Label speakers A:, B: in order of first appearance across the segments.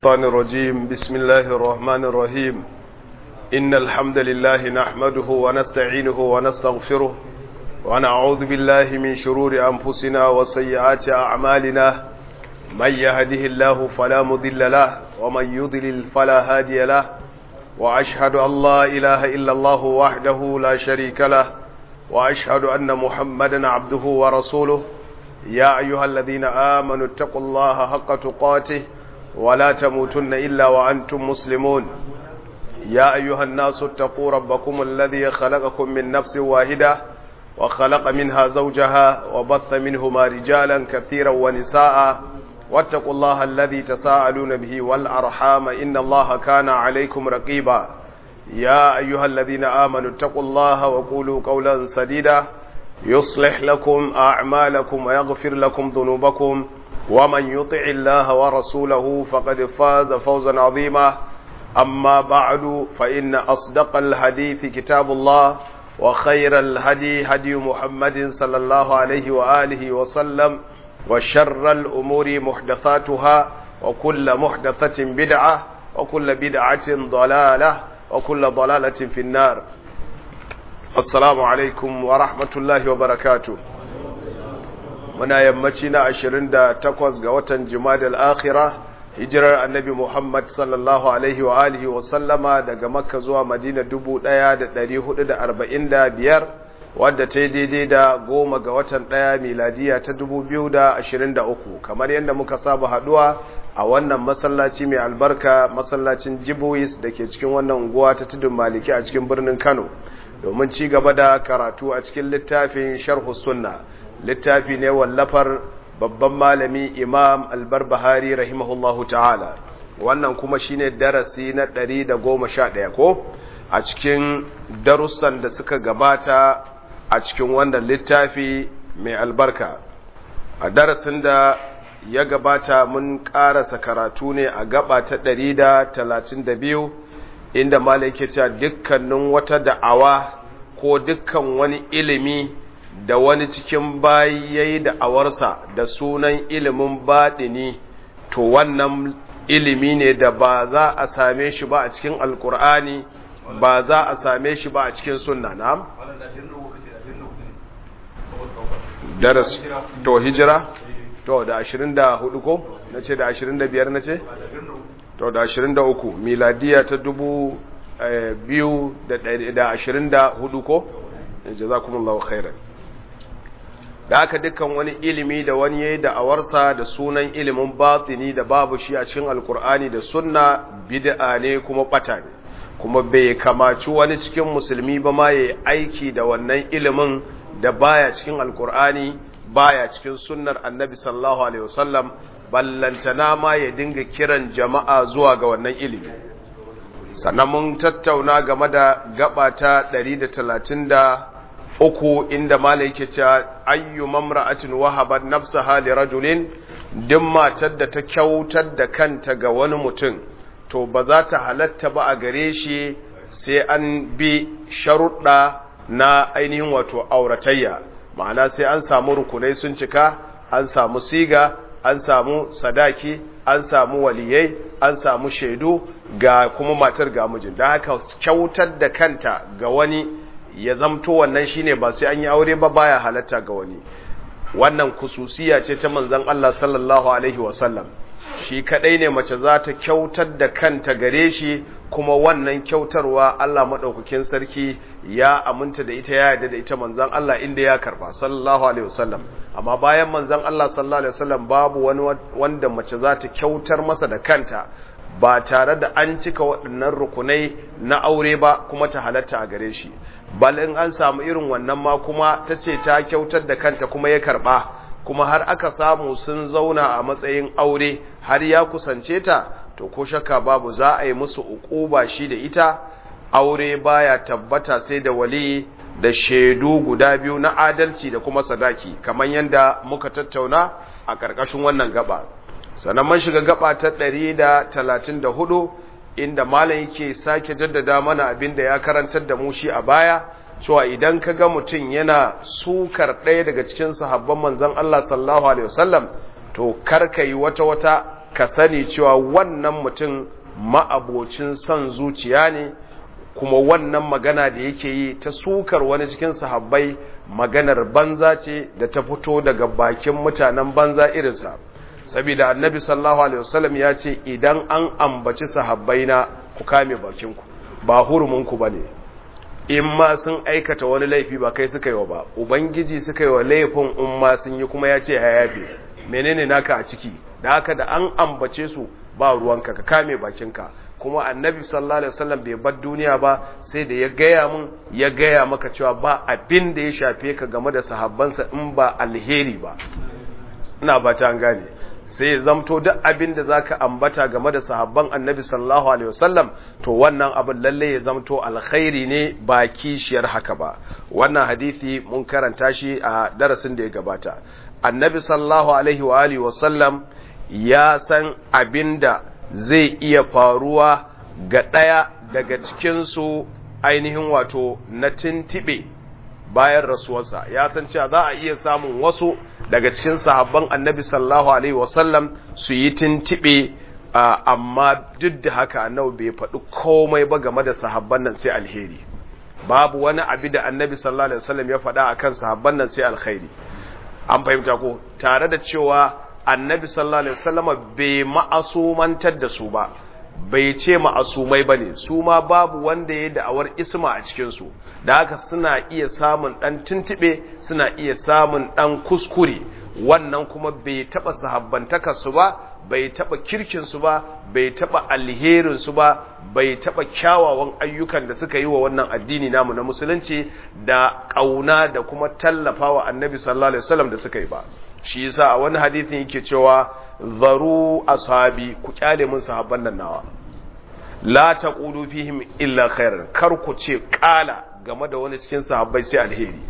A: الشيطان الرجيم بسم الله الرحمن الرحيم إن الحمد لله نحمده ونستعينه ونستغفره ونعوذ بالله من شرور أنفسنا وسيئات أعمالنا من يهده الله فلا مضل له ومن يضلل فلا هادي له وأشهد أن لا إله إلا الله وحده لا شريك له وأشهد أن محمدا عبده ورسوله يا أيها الذين آمنوا اتقوا الله حق تقاته ولا تموتن إلا وأنتم مسلمون يا أيها الناس اتقوا ربكم الذي خلقكم من نفس واحدة وخلق منها زوجها وبث منهما رجالا كثيرا ونساء واتقوا الله الذي تساءلون به والأرحام إن الله كان عليكم رقيبا يا أيها الذين آمنوا اتقوا الله وقولوا قولا سديدا يصلح لكم أعمالكم ويغفر لكم ذنوبكم ومن يطع الله ورسوله فقد فاز فوزا عظيما أما بعد فإن أصدق الحديث كتاب الله وخير الهدي هدي محمد صلى الله عليه وآله وسلم وشر الأمور محدثاتها وكل محدثة بدعة وكل بدعة ضلالة وكل ضلالة في النار السلام عليكم ورحمة الله وبركاته muna yammaci na 28 ga watan Jumadal Akhira hijirar Annabi Muhammad sallallahu alaihi wa alihi wa sallama daga Makka zuwa Madina 1445 wadda ta yi daidai da goma ga watan ɗaya miladiya ta 2023 kamar yadda muka saba haduwa a wannan masallaci mai albarka masallacin Jibuis da ke cikin wannan unguwa ta tudun Maliki a cikin birnin Kano domin ci gaba da karatu a cikin littafin Sharhu Sunna littafi ne wallafar babban malami imam albarbahari rahimahullahu ta'ala wannan kuma shine darasi na ɗari da goma sha ɗaya ko a cikin darussan da suka gabata a cikin wannan littafi mai albarka a darasin da ya gabata mun ƙarasa karatu ne a gaba ta ɗari da talatin da biyu inda malai ke cewa dukkanin wata da'awa ko dukkan wani ilimi da wani cikin bayi ya yi da'awarsa da sunan ilimin baɗini to wannan ilimi ne da ba za a same shi ba a cikin alkur'ani ba za a same shi ba a cikin sunna na daras to hijira to da 24 ko na ce da 25 na ce to da 23 miladiya ta 2024 ko jazakumullahu khairan da haka dukkan wani ilimi da wani yayi da'awarsa da sunan ilimin batini da babu shi a cikin alkur'ani da sunna bid'a ne kuma bata ne kuma bai kamaci wani cikin musulmi ba ma yayi aiki da wannan ilimin da baya cikin alkur'ani baya cikin sunnar annabi sallallahu alaihi wasallam ballantana ma ya dinga kiran jama'a zuwa ga wannan ilimi sannan mun tattauna game da gaba ta 130 uku inda mala yake cewa ayyu mamra'atin wahabat nafsaha li rajulin duk matar da ta kyautar da kanta ga wani mutum to ba za ta halatta ba a gare shi sai an bi sharuɗa na ainihin wato auratayya ma'ana sai an samu rukunai sun cika an samu siga an samu sadaki an samu waliyai an samu shaidu ga kuma matar ga mijin da haka kyautar da kanta ga wani ya zamto wannan shine ba sai an yi aure ba baya halatta ga wani wannan kususiya ce ta manzon Allah sallallahu alaihi wasallam shi kadai ne mace za ta kyautar da kanta gare shi kuma wannan kyautarwa Allah madaukakin sarki ya aminta da ita ya yarda da ita manzon Allah inda ya karba sallallahu alaihi wasallam amma bayan manzon Allah sallallahu alaihi wasallam babu wani wanda mace za ta kyautar masa da kanta ba tare da an cika waɗannan rukunai na aure ba kuma ta halatta a gare shi bal in an samu irin wannan ma kuma ta ce ta kyautar da kanta kuma ya karɓa kuma har aka samu sun zauna a matsayin aure har ya kusance ta to ko shakka babu za a yi musu uquba shi da ita aure baya tabbata sai da wali da shaidu guda biyu na adalci da kuma sadaki kamar yadda muka tattauna a ƙarƙashin wannan gaba sannan man shiga gaba ta 134 inda malam yake sake jaddada mana abin da ya karantar da mu shi a baya cewa idan ka ga mutum yana sukar ɗaya daga cikin sahabban manzon Allah sallallahu alaihi wasallam to karka yi wata wata ka sani cewa wannan mutum ma'abocin son zuciya ne kuma wannan magana da yake yi ta sukar wani cikin sahabbai maganar banza ce da ta fito daga bakin mutanen banza irinsa saboda annabi sallallahu alaihi wasallam ya ce idan an ambaci sahabbaina ku kame bakinku ba huruminku bane in ma sun aikata wani laifi ba kai suka yi wa ba ubangiji suka yi wa laifin in ma sun yi kuma ya ce ya yafe menene naka a ciki da haka da an ambace su ba ruwanka ka kame bakinka kuma annabi sallallahu alaihi wasallam bai bar duniya ba sai da ya gaya mun ya gaya maka cewa ba abin da ya shafe ka game da sahabbansa in ba alheri ba ina ba ta gane sai ya zamto duk abin da zaka ambata game da sahabban annabi sallallahu alaihi wasallam to wannan abin lalle ya zamto alkhairi ne ba kishiyar haka ba wannan hadisi mun karanta shi a darasin da ya gabata annabi sallallahu alaihi wa alihi wasallam ya san abinda zai iya faruwa ga ɗaya daga cikinsu ainihin wato na tintibe bayan rasuwarsa ya san cewa za a iya samun wasu daga cikin sahabban annabi sallallahu alaihi wasallam su yi tintibe amma duk da haka annabi bai faɗi komai ba game da sahabban nan sai alheri babu wani abu da annabi sallallahu alaihi wasallam ya faɗa akan sahabban nan sai alkhairi an fahimta ko tare da cewa annabi sallallahu alaihi wasallam bai ma'asumantar da su ba bai ce ma'asumai bane su ma babu wanda ya da'awar isma a cikin su da haka suna iya samun dan tuntube suna iya samun dan kuskure wannan kuma bai taba sahabbantaka su ba bai taba kirkin su ba bai taba alherin su ba bai taba kyawawan ayyukan da suka yi wa wannan addini namu na musulunci da kauna da kuma tallafawa annabi sallallahu alaihi wasallam da suka yi ba shi yasa a wani hadithin yake cewa zaru ashabi ku kyale mun sahabban nan nawa la taqulu fihim illa khairan kar ku ce kala game da wani cikin sahabbai sai alheri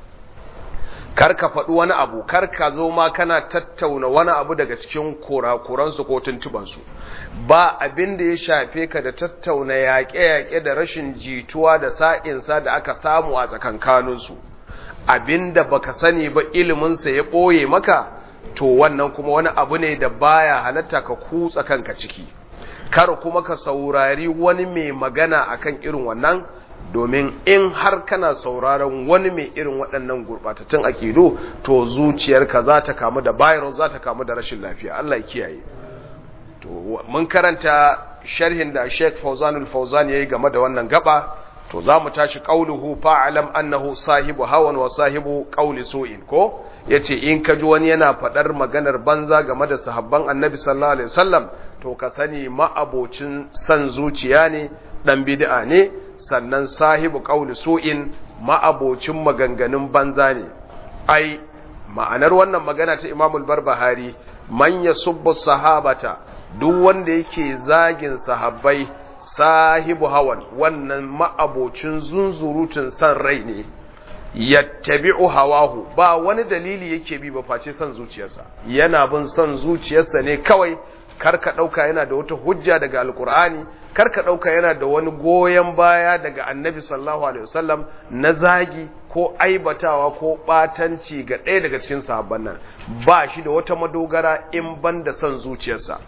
A: kar ka faɗi wani abu kar ka zo ma kana tattauna wani abu daga cikin kurakuransu ko tuntubansu ba abin da ya shafe ka da tattauna yaƙe-yaƙe da rashin jituwa da sa'insa da aka samu a tsakankaninsu abinda baka sani ba iliminsa ya ɓoye maka to wannan kuma wani abu ne da baya halatta ka kutsa kanka ciki kar kuma ka saurari wani mai magana akan irin wannan domin in har kana sauraron wani mai irin waɗannan gurɓatattun akidu to zuciyarka za ta kamu da virus za ta kamu da rashin lafiya Allah ya kiyaye to mun karanta sharhin da Sheikh Fauzanul Fauzan yayi game da wannan gaba to za mu tashi qauluhu fa'alam annahu sahibu hawan wa sahibu qauli su'in ko yace in ka ji wani yana fadar maganar banza game da sahabban annabi sallallahu alaihi wasallam to ka sani ma'abocin san zuciya ne dan bid'a ne sannan sahibu qauli su'in ma'abocin maganganun banza ne ai ma'anar wannan magana ta Imamul Barbahari man yasubbu sahabata duk wanda yake zagin sahabbai sahibu hawan wannan ma'abocin zunzurutun san rai ne yattabi'u hawahu ba wani dalili yake bi ba face san zuciyarsa yana bin san zuciyarsa ne kawai karka dauka yana da wata hujja daga alkur'ani karka dauka yana da wani goyen baya daga annabi sallallahu alaihi wasallam na zagi ko aibatawa ko batanci ga ɗaya daga cikin sahabban nan ba shi da wata madogara in banda san zuciyarsa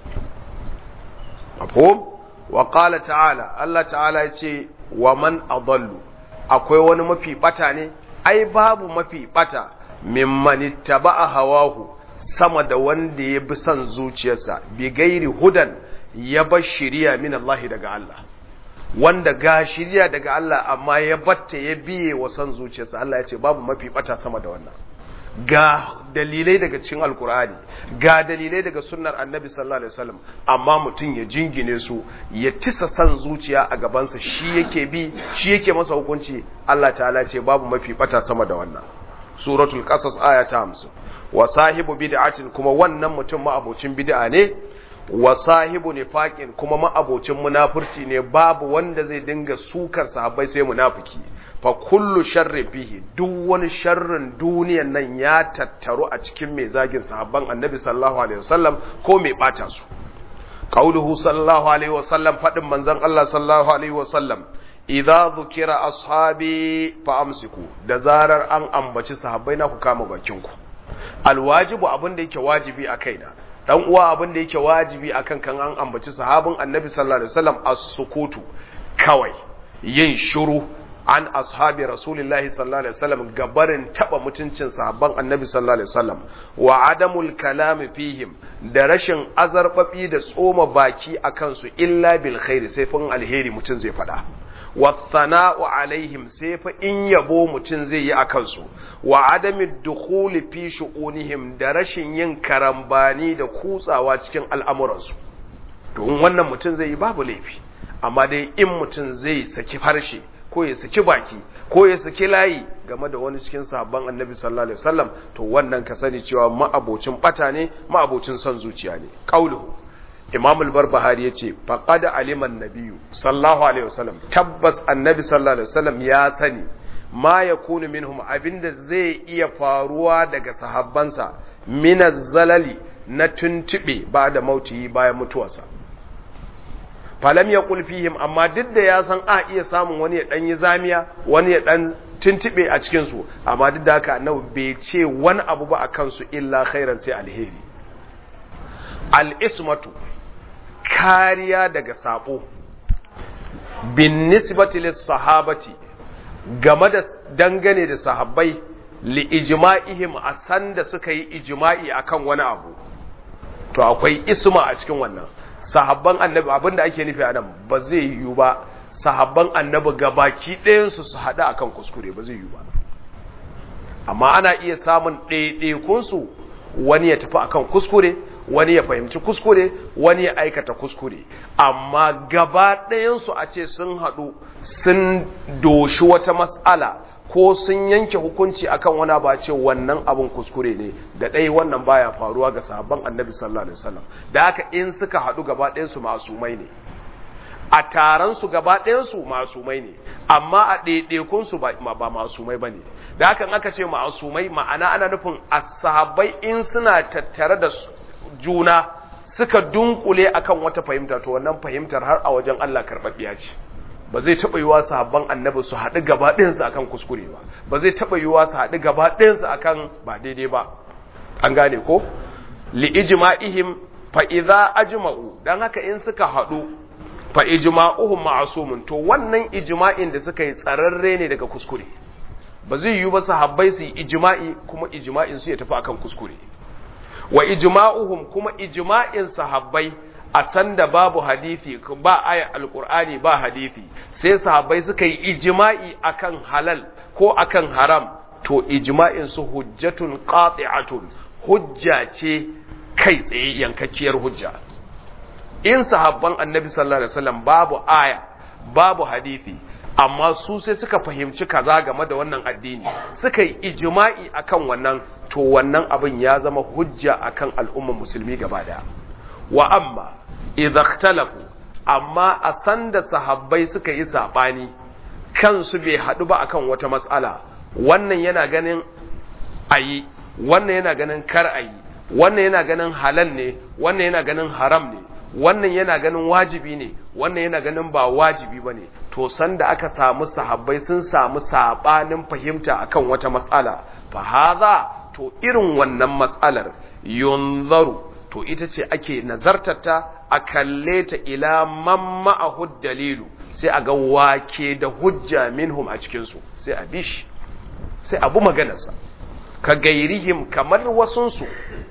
A: mafhum wa qala ta'ala Allah ta'ala ya ce wa man adallu akwai wani mafi bata ne ai babu mafi bata mimman ittaba'a hawahu sama da wanda ya bi son zuciyarsa bi gairi hudan ya bar shiriya min Allah daga Allah wanda ga shiriya daga Allah amma ya batta ya biye wa son zuciyarsa Allah ya ce babu mafi bata sama da wannan ga dalilai daga cikin alkur'ani ga dalilai daga sunnar annabi sallallahu alaihi wasallam amma mutum ya jingine su ya tisa san zuciya a gabansa shi yake bi shi yake masa hukunci Allah ta'ala ce babu mafi bata sama da wannan suratul qasas aya ta 50 wa sahibu bid'atin kuma wannan mutum ma'abocin bid'a ne wa sahibu nifaqin kuma ma'abocin munafurci ne babu wanda zai dinga sukar sahabbai sai munafiki fa kullu sharri fihi duk wani sharrin duniyan nan ya tattaru a cikin mai zagin sahabban annabi sallallahu alaihi wasallam ko mai bata su qauluhu sallallahu alaihi wasallam fadin manzon Allah sallallahu alaihi wasallam idza zukira ashabi fa amsiku da zarar an ambaci sahabbai na ku kama bakin ku alwajibu abin da yake wajibi a kaina dan uwa abin da yake wajibi akan kan an ambaci sahabin annabi sallallahu alaihi wasallam as-sukutu kawai yin shiru an ashabi rasulillahi sallallahu alaihi wasallam gabarin taba mutuncin sahabban annabi sallallahu alaihi wasallam wa adamul kalami fihim da rashin azarbabi da tsoma baki akan su illa bil khairi sai fa alheri mutun zai fada wa thana'u alaihim sai fa in yabo mutun zai yi akan su wa adamid dukhuli fi shu'unihim da rashin yin karambani da kutsawa cikin al'amuransu don wannan mutun zai yi babu laifi amma dai in mutun zai saki harshe ko ya saki baki ko ya saki layi game da wani cikin sahabban annabi sallallahu alaihi wasallam to wannan ka sani cewa ma'abocin bata ne ma'abocin son zuciya ne qauluhu imam al-barbahari yace faqad alima an-nabiyyu sallallahu alaihi wasallam tabbas annabi sallallahu alaihi wasallam ya sani ma yakunu minhum abinda zai iya faruwa daga sahabbansa min zalali na tuntube ba da mauti bayan mutuwarsa falam ya fihim amma duk da ya san a iya samun wani ya dan yi zamiya wani ya dan tuntube a cikin su amma duk da haka annabi bai ce wani abu ba akan su illa khairan sai alheri al-ismatu kariya daga sabo bin nisbati lis sahabati game da dangane da sahabbai li ijma'ihim a san da suka yi ijma'i akan wani abu to akwai isma a cikin wannan sahabban annabi abinda ake nufi a nan ba zai yiwu ba sahabban annabi gabaki ɗayansu su haɗu akan kuskure ba zai yiwu ba amma ana iya samun ɗaiɗaikunsu wani ya tafi akan kuskure wani ya fahimci kuskure wani ya aikata kuskure amma gaba ɗayansu a ce sun haɗu sun doshi wata mas'ala ko sun yanke hukunci akan wani ba ce wannan abun kuskure ne da ɗaya wannan baya faruwa ga sahabban annabi sallallahu alaihi wasallam da haka in suka haɗu gaba ɗayansu masumai ne a taron su gaba ɗayansu masumai ne amma a ɗaiɗaikun su ba masumai ba ne da haka in aka ce masumai ma'ana ana nufin a sahabbai in suna tattare da juna suka dunkule akan wata fahimta to wannan fahimtar har a wajen Allah karɓaɓɓiya ce ba zai taɓa yiwa sahabban annabi su haɗu gaba ɗayansu akan kuskure ba ba zai taɓa yiwa su haɗu gaba ɗayansu akan ba daidai ba an gane ko li ijma'ihim fa idza ajma'u dan haka in suka haɗu fa ijma'uhum ma'sumun to wannan ijma'in da suka yi tsararre ne daga kuskure ba zai yiwu ba sahabbai su yi ijma'i kuma ijma'in su ya tafi akan kuskure wa ijma'uhum kuma ijma'in sahabbai a sanda babu hadisi ba aya alqur'ani ba hadisi sai sahabbai suka yi ijma'i akan halal ko akan haram to ijma'in su hujjatun qati'atun hujja ce kai tsaye yankakkiyar hujja in sahabban annabi sallallahu alaihi wasallam babu aya babu hadisi amma su sai suka fahimci kaza game da wannan addini suka yi ijma'i akan wannan to wannan abin ya zama hujja akan al'ummar musulmi gaba daya wa amma idza ikhtalafu amma a sanda sahabbai suka yi sabani kansu bai hadu ba akan wata mas'ala wannan yana ganin ayi wannan yana ganin kar ayi wannan yana ganin halal ne wannan yana ganin haram ne wannan yana ganin wajibi ne wannan yana ganin ba wajibi ba ne to sanda aka samu sahabbai sun samu sabanin fahimta akan wata matsala fa haza to irin wannan matsalar yunzaru to ita ce ake nazartarta a kalle ta ila man ma'ahu dalilu sai a ga wake da hujja minhum a cikinsu sai a bi shi sai abu maganarsa ka gairihim kamar wasunsu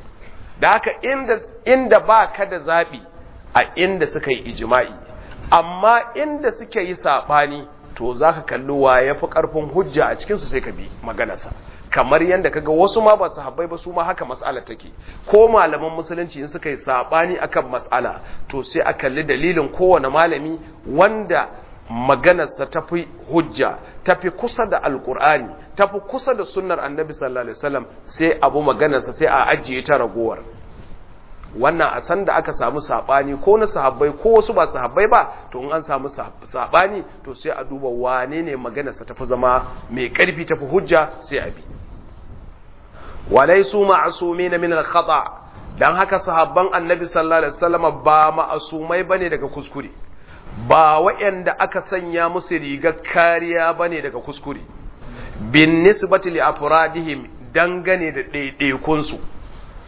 A: da haka inda, inda ba ka da zaɓi a inda suka yi ijima'i amma inda suka yi saɓani to za ka kalli wa ya fi ƙarfin hujja a cikinsu sai ka bi maganarsa kamar yadda kaga wasu ma ba su habbai ba su ma haka mas'ala take ko malaman musulunci in suka yi saɓani akan mas'ala to sai a kalli dalilin kowane malami wanda maganarsa ta fi hujja ta fi kusa da alkur'ani ta fi kusa da sunnar annabi sallallahu alaihi wasallam sai abu maganarsa sai a ajiye ta ragowar wannan a san da aka samu sabani ko na sahabbai ko wasu ba sahabbai ba to in an samu sabani to sai a duba wane ne maganarsa tafi zama mai karfi tafi hujja sai a bi walaisu ma'asumin min al-khata dan haka sahabban annabi sallallahu alaihi wasallam ba ma'asumai bane daga kuskure ba waɗanda aka sanya musu rigar kariya bane daga kuskure bin nisbati li afradihim dangane da ɗaiɗaikunsu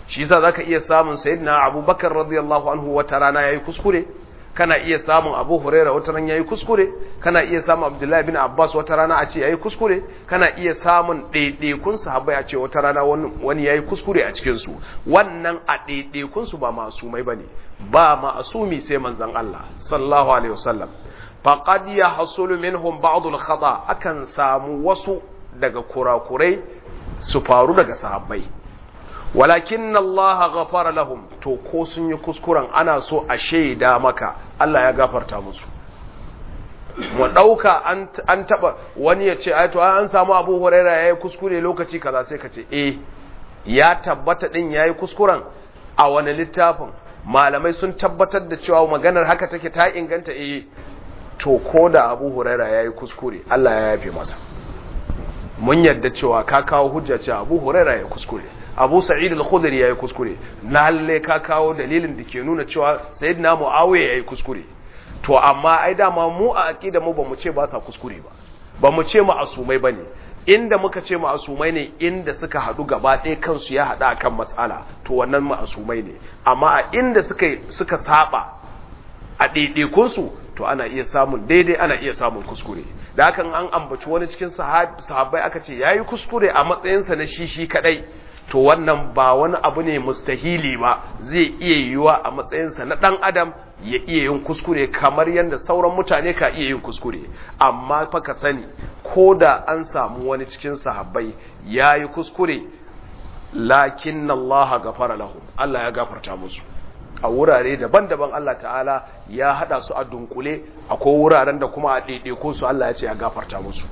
A: shi yasa zaka iya samun sayyidina abubakar radiyallahu anhu wata rana yayi kuskure kana iya samun abu huraira wata rana yayi kuskure kana iya samun abdullahi bin abbas wata rana a ce yayi kuskure kana iya samun ɗaiɗaikun sahabbai a ce wata rana wani yayi kuskure a cikin su wannan a ɗaiɗaikun su ba masumai bane ba ma'asumi sai manzon Allah sallallahu alaihi wasallam faqad yahsulu minhum ba'd al-khata akan samu wasu daga kurakurai su faru daga sahabbai walakin Allah ghafara lahum to ko sun yi kuskuren ana so a shaida maka Allah ya gafarta musu mu dauka an an taba wani ya ce to an samu Abu Huraira yayi kuskure lokaci kaza sai ka ce eh ya tabbata din yayi kuskuren a wani littafin malamai sun tabbatar da cewa maganar haka take ta inganta eh to ko da Abu Huraira yayi kuskure Allah ya yafe masa mun yadda cewa ka kawo hujja cewa Abu Huraira ya kuskure Abu Sa'id al-Khudri yayi kuskure lalle ka kawo dalilin da ke nuna cewa Sayyidina Muawiya yayi kuskure to amma ai dama mu a aqida mu bamu ce ba sa kuskure ba bamu ce mu asumai bane inda muka ce ma'asumai ne inda suka hadu gaba ɗaya kansu ya hada akan mas'ala to wannan ma'asumai ne amma a inda suka suka saba a ɗaiɗaikunsu to ana iya samun daidai ana iya samun kuskure da hakan an ambaci wani cikin sahabbai aka ce yayi kuskure a matsayinsa na shi shi kadai to wannan ba wani abu ne mustahili ba zai iya yiwuwa a matsayinsa na dan adam ya iya yin kuskure kamar yadda sauran mutane ka iya yin kuskure amma fa ka sani ko da an samu wani cikin sahabbai yayi kuskure lakin Allah gafara lahum Allah ya gafarta musu a wurare daban-daban Allah ta'ala ya hada su a dunkule akwai wuraren da kuma a ɗaiɗaiko su Allah ya ce ya gafarta musu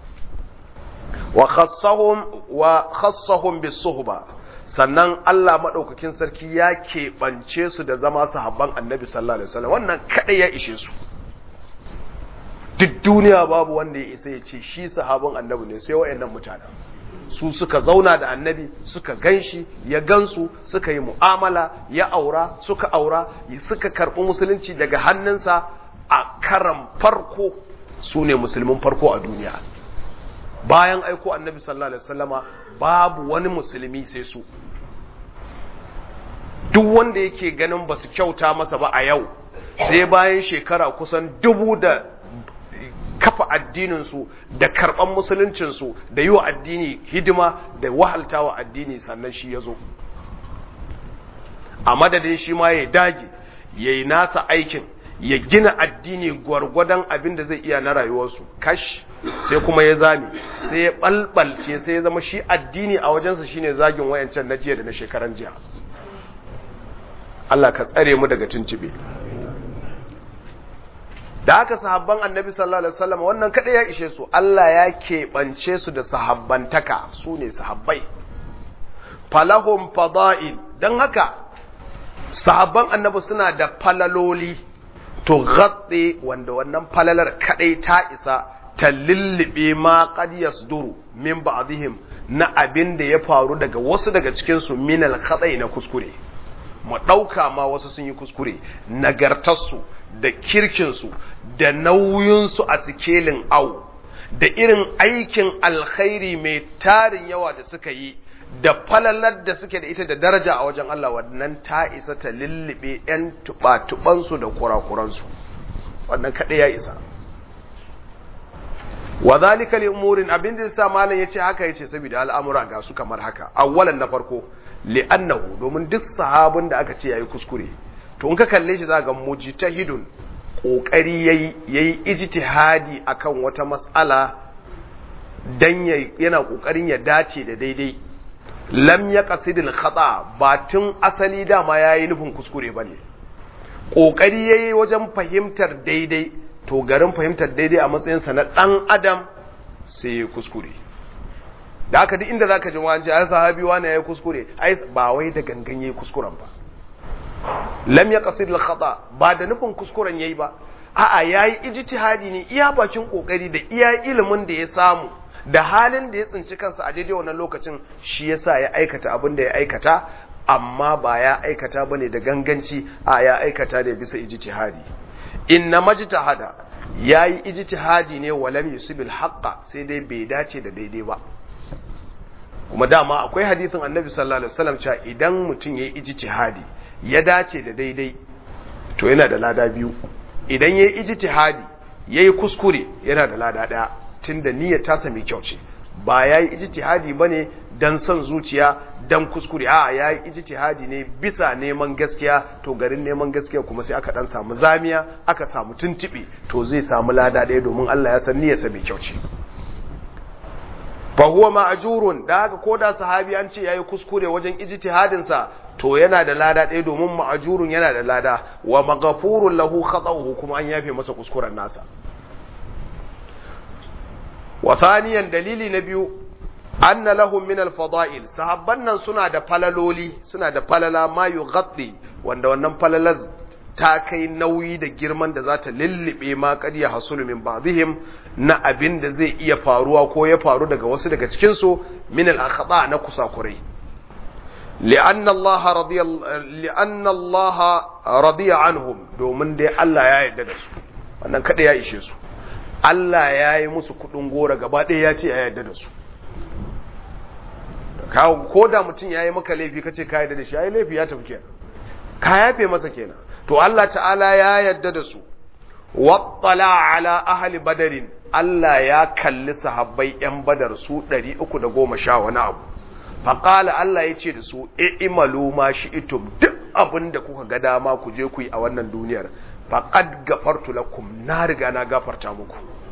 A: wa khassahum wa khassahum bisuhba sannan Allah madaukakin sarki ya keɓance su da zama sahabban Annabi sallallahu alaihi wasallam wannan kadai ya ishe su duk duniya babu wanda ya isa ya ce shi sahabban Annabi ne sai wayannan mutanen su suka zauna da annabi suka ganshi ya gansu suka yi mu'amala ya aura suka aura suka karɓi musulunci daga hannunsa a karan farko su ne musulmin farko a duniya bayan aiko annabi sallallahu alaihi wasallama babu wani musulmi sai su duk wanda yake ganin ba su kyauta masa ba a yau sai bayan shekara kusan dubu da kafa addininsu da karɓan musuluncinsu da yi wa addini hidima da wahalta wa addini sannan shi ya zo a madadin shi ma ya dage ya yi nasa aikin ya gina addini gwargwadon abin da zai iya na rayuwarsu kash sai kuma ya zame sai ya ɓalɓalce sai ya zama shi addini a wajensa shine zagin wayancan na jiya da na shekaran jiya Allah ka tsare mu daga tuntube da haka sahabban annabi sallallahu alaihi wasallam wannan kada ya ishe su Allah ya keɓance su da sahabbantaka su ne sahabbai falahum fada'il dan haka sahabban annabi suna da falaloli to gatse wanda wannan falalar kadai ta isa ta lullube ma qad yasduru min ba'dihim na abin da ya faru daga wasu daga cikin su minal khata'i na kuskure mu ɗauka ma wasu sun yi kuskure nagartarsu da kirkinsu da nauyinsu a sikelin au da irin aikin alkhairi mai tarin yawa da suka yi da falalar da suke da ita da daraja a wajen Allah wannan ta isa ta lullube 'yan tuba-tubansu da kurakuransu wannan kaɗai ya isa wa zalika li umurin abin da yasa malam yace haka yace saboda al'amura ga su kamar haka awwalan na farko li'annahu domin duk sahabin da aka ce yayi kuskure to in ka kalle shi zaka mujtahidun kokari yayi yayi ijtihadi akan wata mas'ala dan yana kokarin ya dace da daidai lam yaqsidil khata ba tun asali dama yayi nufin kuskure bane kokari yayi wajen fahimtar daidai to garin fahimtar daidai a matsayinsa na ɗan adam sai ya kuskure da aka duk inda za ka ji wani ai sahabi wani ya yi kuskure ai ba wai da gangan ya yi kuskuren ba lam ya kasir khata ba da nufin kuskuren yayi ba a'a yayi ijtihadi ne iya bakin kokari da iya ilimin da ya samu da halin da ya tsinci kansa a daidai wannan lokacin shi yasa ya aikata abin da ya aikata amma ba ya aikata bane da ganganci a ya aikata da bisa ijtihadi inna majtahada yayi ijtihadi ne walam yusibil haqqa sai dai bai dace da daidai ba kuma dama akwai hadithin annabi sallallahu alaihi wasallam cewa idan mutum yayi ijtihadi ya dace da daidai to yana da lada biyu idan yayi ijtihadi yayi kuskure yana da lada daya tunda niyyar tasa mai kyau ce ba yayi ijtihadi bane dan son zuciya dan kuskure a yayi ijtihadi ne bisa neman gaskiya to garin neman gaskiya kuma sai aka dan samu zamiya aka samu tuntubi to zai samu lada daya domin Allah ya san niyyarsa mai kyau ce fa huwa ma'jurun da haka ko da sahabi an ce yayi kuskure wajen ijtihadin sa to yana da lada ɗaya domin ma'jurun yana da lada wa maghfurun lahu khata'uhu kuma an yafe masa kuskuren nasa wa thaniyan dalili na biyu anna lahum min al-fada'il sahabban nan suna da falaloli suna da falala ma yughatti wanda wannan falalar ta kai nauyi da girman da za ta lullube ma kad ya hasulu min ba'dihim na abin da zai iya faruwa ko ya faru daga wasu daga cikin su min al-akhata na kusakurai li'anna Allah radiya li'anna Allah radiya anhum domin dai Allah ya yarda da su wannan kada ya ishe su Allah ya yi musu kudin gora gaba ɗaya ya ce ya yarda da su ko da mutum ya yi maka laifi kace ka yarda da shi ya yi laifi ya tafi kenan ka yafe masa kenan to Allah ta'ala ya yarda da su wattala ala ahli badarin Allah ya kalli sahabbai yan badar su 310 wani abu faqala Allah ya ce da su i'malu ma shi'tum duk abinda kuka ga dama ku je ku yi a wannan duniyar faqad gafartu lakum na riga na gafarta muku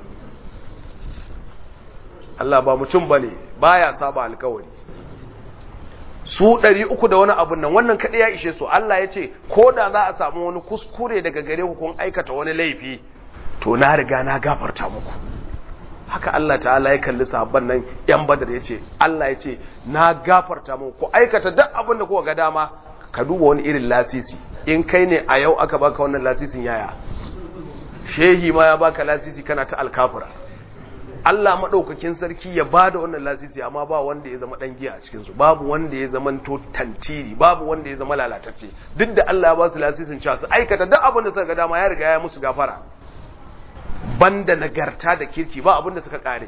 A: Allah ba mutum bane baya saba alkawari su ɗari uku da wani abun nan wannan kaɗai ya ishe su Allah ya ce ko da za a samu wani kuskure daga gare ku kun aikata wani laifi to na riga na gafarta muku haka Allah ta'ala ya kalli sahabban nan yan badar ya ce Allah ya ce na gafarta muku ku aikata duk abin da kuka ga dama ka duba wani irin lasisi in kai ne a yau aka baka wannan lasisin yaya shehi ma ya baka lasisi kana ta alkafura Allah maɗaukakin sarki ya ba da wannan lasisi amma ba wanda ya zama ɗan giya a cikinsu babu wanda ya zama to tantiri babu wanda ya zama lalatacce duk da Allah ya ba su lasisin cewa su aikata duk abin da suka ga dama ya riga ya musu gafara banda nagarta da kirki ba abin da suka kare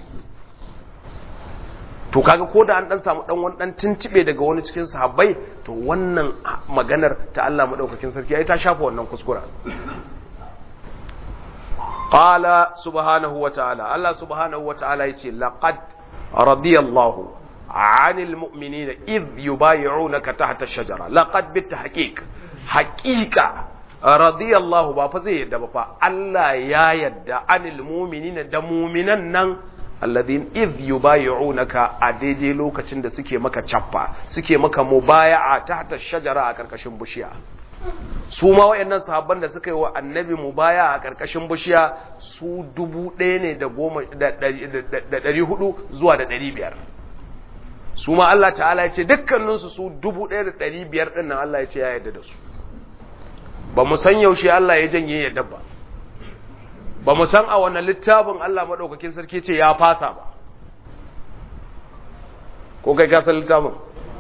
A: to kaga ko da an dan samu dan wani dan tuntube daga wani cikin sahabbai to wannan maganar ta Allah maɗaukakin sarki ai ta shafa wannan kuskura قال سبحانه وتعالى الله سبحانه وتعالى يقول لقد رضي الله عن المؤمنين إذ يبايعونك تحت الشجرة لقد بالتحقيق حقيقة رضي الله بابا زي يدى بابا الله يا يدى عن المؤمنين دمومنا نن alladhin idh yubay'unaka a daidai lokacin da suke maka cappa suke maka mubaya'a tahta shajara a karkashin bishiya su ma wayannan sahabban da suka yi wa annabi mubaya a karkashin bishiya su dubu ɗaya ne da goma da ɗari hudu zuwa da ɗari biyar su ma Allah ta'ala ya ce dukkaninsu su dubu ɗaya da ɗari biyar ɗin nan Allah ya ce ya yarda da su ba mu san yaushe Allah ya janye yadda ba ba mu san a wannan littafin Allah maɗaukakin sarki ce ya fasa ba ko kai ka san littafin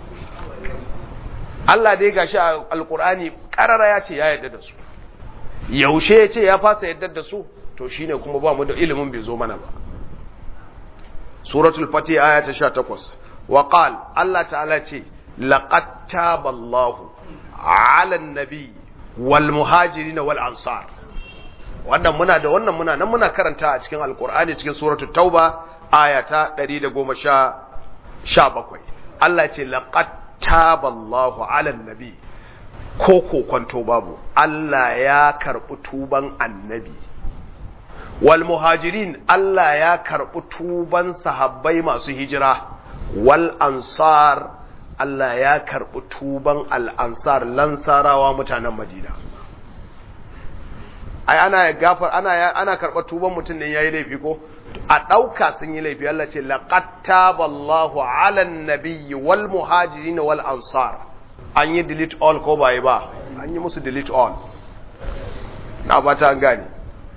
A: Allah dai gashi a alkur'ani karara ya ce ya yarda da su yaushe ya ce ya fasa yarda da su to shine kuma ba mu da ilimin bai zo mana ba suratul fatih aya ta 18 wa qal Allah ta'ala ce laqad taballahu 'ala an-nabi wal muhajirin wal ansar wannan muna da wannan muna nan muna karanta a cikin alkur'ani cikin suratul tauba aya ta 117 Allah ce laqad taballahu ala nabi ko kokonto babu Allah ya karɓi tuban annabi wal muhajirin Allah ya karɓi tuban sahabbai masu hijira wal ansar Allah ya karɓi tuban al ansar lansarawa mutanen Madina ai ana gafar ana ana karɓar tuban mutum ne yayi laifi ko a ɗauka sun yi laifi Allah ce laqad taballahu ala nabiyyi wal muhajirin wal ansar an yi delete all ko bai ba an yi musu delete all na fata an gane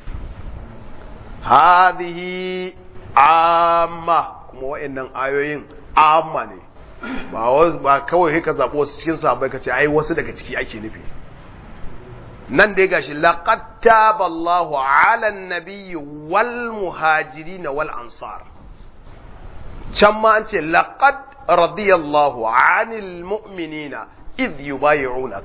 A: hadhihi amma kuma wayannan ayoyin amma ne ba ba kawai ka zabo wasu cikin sahabbai kace ai wasu daga ciki ake nufi nan dai gashi laqad taballahu ala an-nabiyyi wal muhajirin wal ansar can ma an ce laqad radiyallahu anil mu'minina idh yubayi'unak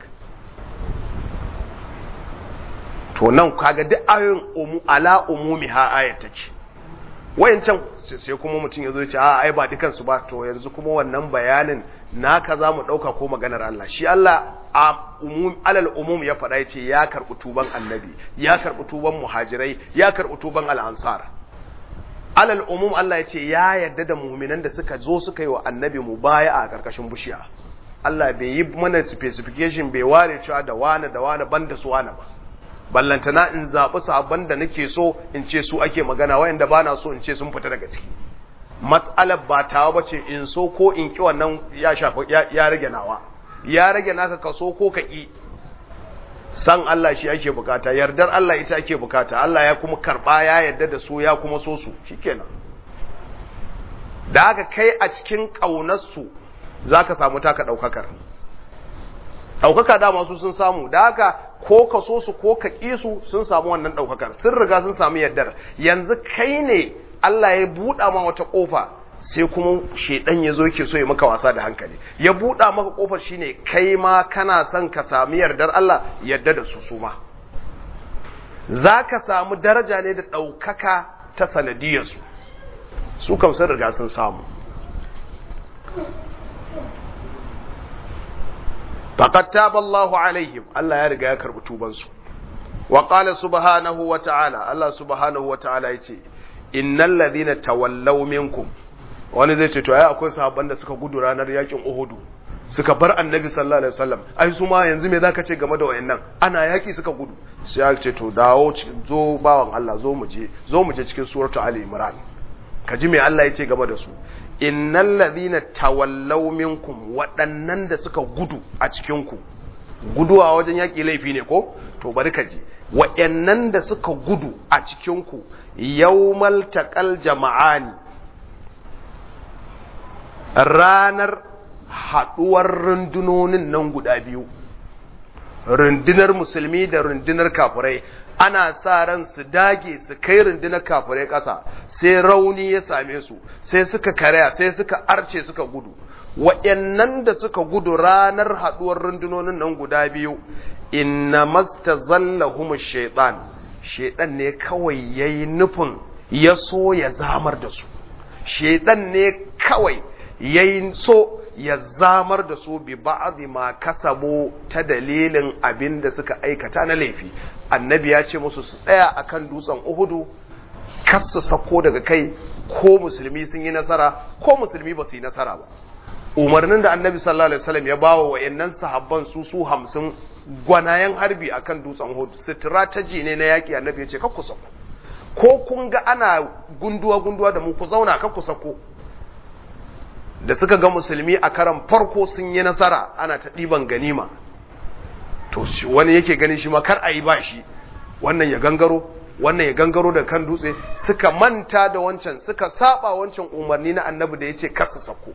A: to nan kaga duk ayoyin umu ala umumi ha ayat take wayancan sai kuma mutum ya zo ya ce a ai ba dukan su ba to yanzu kuma wannan bayanin naka za mu ɗauka ko maganar Allah shi Allah a umum alal umum ya faɗa ya ce ya karɓi tuban annabi ya karɓi tuban muhajirai ya karɓi tuban al'ansar alal umum Allah ya ce ya yarda da muminan da suka zo suka yi wa annabi mu baya a ƙarƙashin bishiya Allah bai yi mana specification bai ware cewa da wane da wane banda su wane ba ballantana in zaɓi sabon da nake so in ce su ake magana wayanda ba na so in ce sun fita daga ciki matsalar ba tawa ba ce in so ko in ƙi wannan ya shafi ya rage nawa ya rage naka ka so ko ka ƙi san Allah shi ake bukata yardar Allah ita ake bukata Allah ya kuma karɓa ya yarda da su ya kuma so su shikenan da haka kai a cikin ƙaunarsu za ka samu taka ɗaukakar ɗaukaka dama su sun samu da haka ko ka so su ko ka ƙi su sun samu wannan ɗaukakar sun riga sun samu yardar yanzu kai ne Allah ya buɗa ma wata ƙofa sai kuma shaidan ya zo yake so ya maka wasa da hankali ya buɗa maka ƙofar shine kai ma kana son ka sami yardar Allah yarda da su su ma za ka samu daraja ne da ɗaukaka ta sanadiyarsu su kam sun riga sun samu faqad taba Allahu alaihim Allah ya riga ya karbi tubansu wa qala subhanahu wa ta'ala Allah subhanahu wa ta'ala yace innal ladhina tawallaw minkum wani zai ce to ai akwai sahabban da suka gudu ranar yakin Uhud suka bar annabi sallallahu alaihi wasallam ai su ma yanzu me zaka ce game da wayannan ana yaki suka gudu sai ya ce to dawo zo bawan Allah zo mu je zo mu je cikin suratu ali imran kaji me Allah ya ce game da su innal ladhina tawallaw minkum waɗannan da suka gudu a cikin ku guduwa wajen yaƙi laifi ne ko to bari ka ji waɗannan da suka gudu a cikin ku yawmal taqal jama'ani ranar haɗuwar rundunonin nan guda biyu rundunar musulmi da rundunar kafirai ana sa ran su dage su kai rundunar kafirai ƙasa sai rauni ya same su sai suka karaya sai suka arce suka gudu waɗannan da suka gudu ranar haɗuwar rundunonin nan guda biyu inna mastazallahum shaitan shaitan ne kawai yayi nufin ya so ya zamar da su shaitan ne kawai yayi so ya zamar da su bi ba'dhi ma kasabo ta dalilin abin da suka aikata na laifi annabi ya ce musu su tsaya akan dutsen uhudu kar su sako daga kai ko musulmi sun yi nasara ko musulmi ba su yi nasara ba umarnin da annabi sallallahu alaihi wasallam ya bawa wayannan sahabban su su hamsin gwanayen harbi akan dutsen uhud strategy ne na yaki annabi ya ce kar ku sako ko kun ga ana gunduwa gunduwa da mu ku zauna kar ku sako da suka ga musulmi a karan farko sun yi nasara ana ta ɗiban ganima to wani yake ganin shi ma kar a yi ba shi wannan ya gangaro wannan ya gangaro da kan dutse suka manta da wancan suka saba wancan umarni na annabi da ya ce kar su sako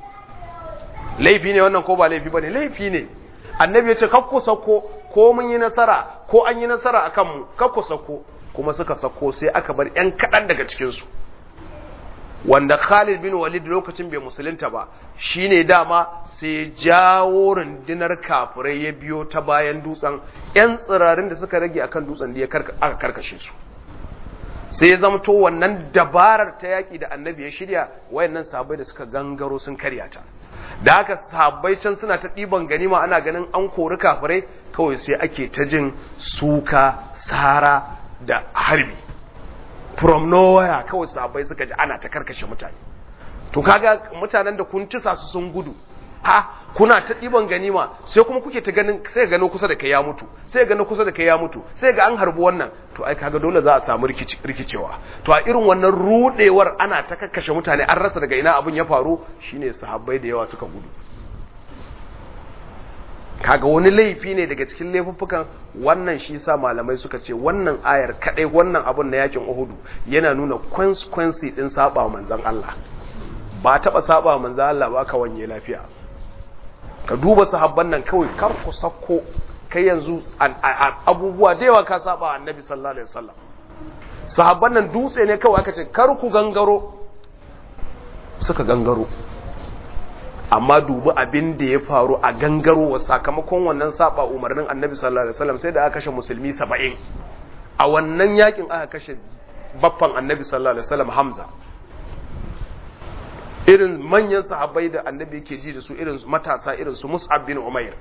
A: laifi ne wannan ko ba laifi ba ne laifi ne annabi ya ce kar ku sako ko mun yi nasara ko an yi nasara a kanmu kar ku sako kuma suka sako sai aka bar 'yan kaɗan daga cikinsu wanda Khalid bin Walid lokacin bai musulunta ba shine dama sai jawo rundunar kafirai ya biyo ta bayan dutsen yan tsirarin da suka rage akan dutsen da ya aka karkashe su sai ya zamto wannan dabarar ta yaki da annabi ya shirya wayannan sahabbai da suka gangaro sun karya ta da haka sahabbai can suna ta ɗiban ganima ana ganin an kori kafirai kawai sai ake ta jin suka sara da harbi from nowhere kawai sahabbai suka ji ana ta karkashe mutane to kaga mutanen da kun tisa su sun gudu ha kuna ta ɗiban ganima sai kuma kuke ta ganin sai gano kusa da kai ya mutu sai gano kusa da kai ya mutu sai ga an harbi wannan to ai kaga dole za a samu rikicewa to a irin wannan rudewar ana ta kakkashe mutane an rasa daga ina abin ya faru shine sahabbai da yawa suka gudu kaga wani laifi ne daga cikin laifuffukan wannan shi sa malamai suka ce wannan ayar kadai wannan abun na yakin Uhudu yana nuna consequence din saba manzon Allah ba taba saba manzon Allah ba ka wanye lafiya ka duba sahabban nan kawai kar ku sako kai yanzu abubuwa da yawa ka saba annabi sallallahu alaihi wasallam sahabban nan dutse ne kawai aka ce kar ku gangaro suka gangaro amma dubi abin da ya faru a gangarowa sakamakon wannan saba umarnin annabi sallallahu alaihi wasallam sai da aka kashe musulmi saba'in a wannan yakin aka kashe baffan annabi sallallahu alaihi wasallam hamza irin manyan sahabbai da annabi yake ji da su irin matasa irin su mus'ab bin umair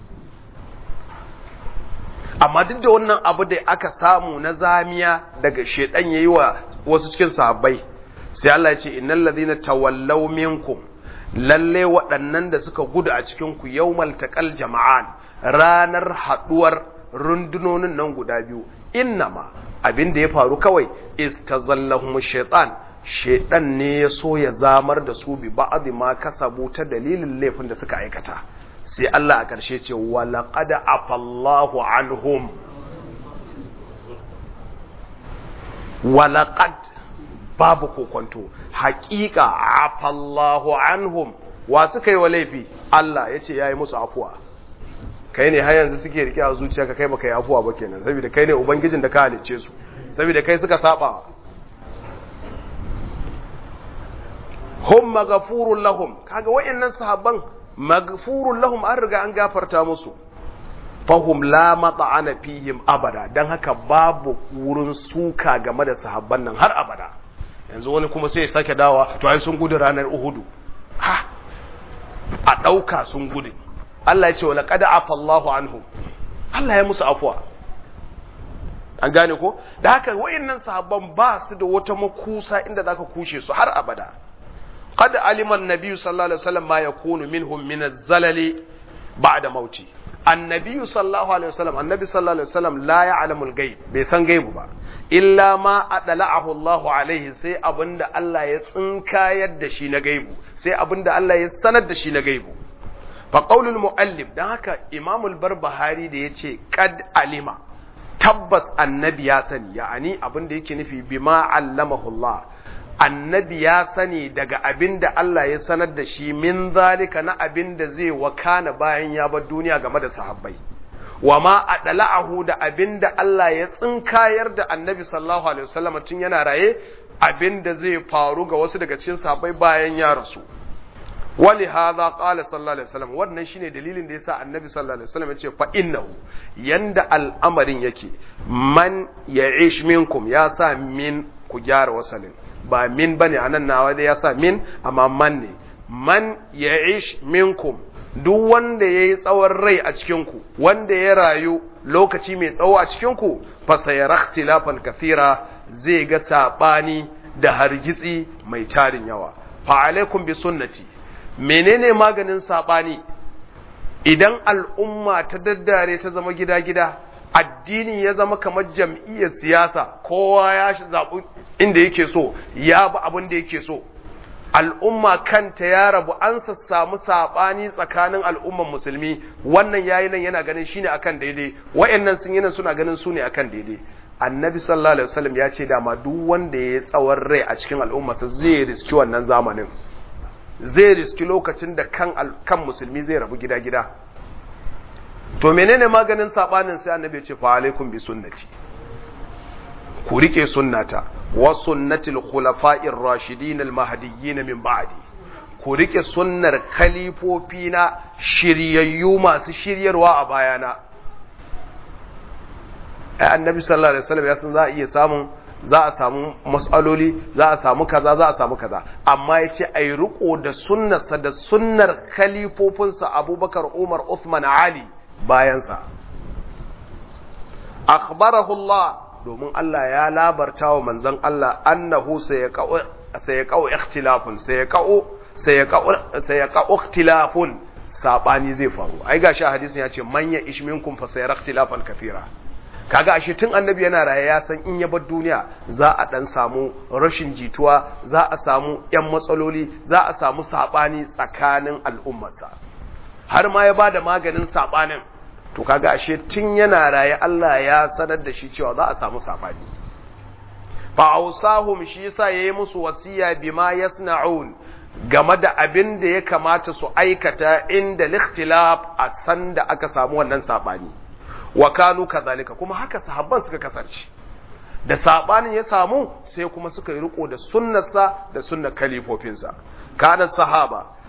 A: amma duk da wannan abu da aka samu na zamiya daga shedan yayi wa wasu cikin sahabbai sai Allah ya ce innal ladhina tawallaw minkum lalle waɗannan da suka gudu a cikin ku yawmal taqal jama'an ranar haduwar rundunonin nan guda biyu innama abin da ya faru kawai istazallahum shaitan shaitan ne ya so ya zamar da su bi ba'd ma kasabu ta dalilin laifin da suka aikata sai Allah a ƙarshe ce walaqad afallahu anhum walaqad babu kokonto haƙiƙa afallahu anhum wa suka yi wa laifi Allah ya ce ya yi musu afuwa kai ne har yanzu suke rike a zuciya ka kai baka yi afuwa ba kenan saboda kai ne ubangijin da ka halicce su saboda kai suka saba hum maghfurun lahum kaga wayannan sahabban maghfurun lahum an riga an gafarta musu fahum la mata'ana fihim abada dan haka babu wurin suka game da sahabban nan har abada yanzu wani kuma sai ya sake dawa to ai sun gudu ranar uhudu ha a dauka sun gudu Allah ya ce wa laqad afa Allahu anhu Allah ya musu afwa an gane ko da haka wayannan sahabban ba su da wata makusa inda zaka kushe su har abada qad alima an-nabi sallallahu alaihi wasallam ma yakunu minhum min az-zalali ba'da mauti annabi sallallahu alaihi wasallam annabi sallallahu alaihi wasallam la ya'lamu al-ghaib bai san gaibu ba illa ma adla'ahu Allahu alaihi sai abinda Allah ya tsinkayar da shi na gaibu sai abinda Allah ya sanar da shi na gaibu fa qaulul muallif dan haka imamul barbahari da yace qad alima tabbas annabi ya sani ya'ani abinda yake nufi bima allamahu Allah annabi ya sani daga abinda Allah ya sanar da shi min zalika na abinda zai wakana bayan ya bar duniya game da sahabbai wa ma adla'ahu da abinda Allah ya tsinkayar da annabi sallallahu alaihi wasallam tun yana raye abinda zai faru ga wasu daga cikin sahabbai bayan ya rasu wali hadha qala sallallahu alaihi wasallam wannan shine dalilin da yasa annabi sallallahu alaihi wasallam yace fa innahu yanda al'amarin yake man ya'ish minkum ya sa min ku gyara wasalin ba min bane anan nawa da yasa min amma man ne man ya'ish minkum duk wanda yayi tsawon rai a cikin ku wanda ya rayu lokaci mai tsawo a cikin ku fa sayara ikhtilafan kathira zai ga sabani da hargitsi mai tarin yawa fa alaikum bi sunnati menene maganin saɓani idan al'umma ta daddare ta zama gida-gida addini ya zama kamar jam'iyyar siyasa kowa ya zaɓi inda yake so ya bi abin da yake so al'umma kanta ya rabu an samu saɓani tsakanin al'umman musulmi wannan yayi nan yana ganin shine akan daidai wayannan sun yi nan suna ganin su ne akan daidai annabi sallallahu alaihi wasallam ya ce dama duk wanda ya yi tsawon rai a cikin al'ummarsa zai riski wannan zamanin zai riski lokacin da kan, kan musulmi zai rabu gida-gida to menene maganin sabanin sai annabi ya ce fa alaikum bi sunnati ku rike sunnata wa sunnatil khulafa'ir rashidin al mahdiyyin min ba'di ku rike sunnar khalifofi na shiryayyu masu shiryarwa a bayana ai annabi sallallahu alaihi wasallam ya san za a iya samun za a samu matsaloli za a samu kaza za a samu kaza amma ya ce a yi riko da sunnarsa da sunnar khalifofinsa abubakar umar uthman ali bayansa akhbarahu Allah domin Allah ya labarta wa manzon Allah annahu sayaqau ikhtilafun sayaqau sayaqau sayaqau ikhtilafun sabani zai faru ai gashi hadisin ya ce manya ishminkum fa sayara ikhtilafan kathira kaga ashe tun annabi yana raye ya san in ya bar duniya za a dan samu rashin jituwa za a samu yan matsaloli za a samu sabani tsakanin al'ummarsa har ma ya bada maganin sabanin to kaga ashe tun yana raye Allah ya sanar da shi cewa za a samu sabani fa ausahum shi yasa yayi musu wasiya bima yasna'un game da abin da ya kamata su aikata inda likhtilaf a san da aka samu wannan sabani wa kanu kazalika kuma haka sahabban suka kasance da sabanin ya samu sai kuma suka yi riko da sunnarsa da sunnar kalifofinsa kana sahaba